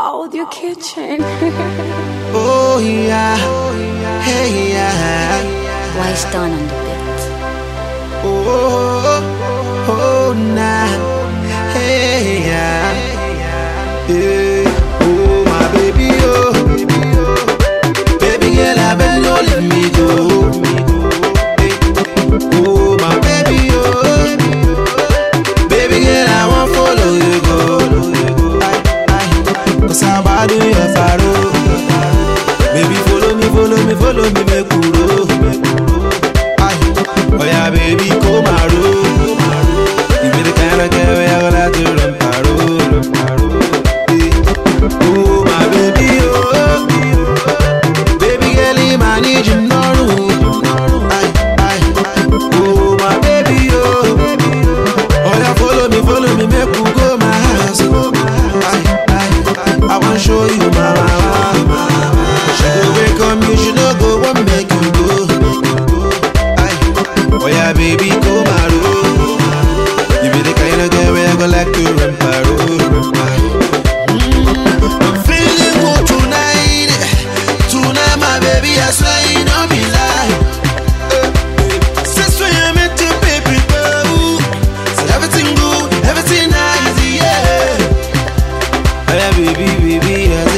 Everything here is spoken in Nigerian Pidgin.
Audio Kitchen. Oh yeah, hey yeah, Wise done on the beat. oh oh oh, oh nah, hey yeah, hey, oh my baby oh, baby girl I beg no let me go, Hey, oh my baby oh, baby girl I want follow you go, I I, cause I'm bad in your faro. Baby, follow me, follow me, follow me, make we roll. Aye. Oh yeah, baby, come and roll. You be the kind of girl where I go like to run paro, run paro. Eh. Oh my baby, oh. Baby girl, you man need you no room. Aye, aye. Oh my baby, oh. Oh yeah, follow me, follow me, make we go my house. Aye, aye. I want show you my mama. She go wake up you, she no go want make you go. Aye. Oh yeah, baby, come and roll. You be the kind of girl where I go like to run paro, run paro. I'm feeling good tonight. Tonight, my baby, I swear it don't be lie. Eh, eh. Since when you met your baby girl, said everything good, everything nice, yeah. Oh yeah, baby, baby, I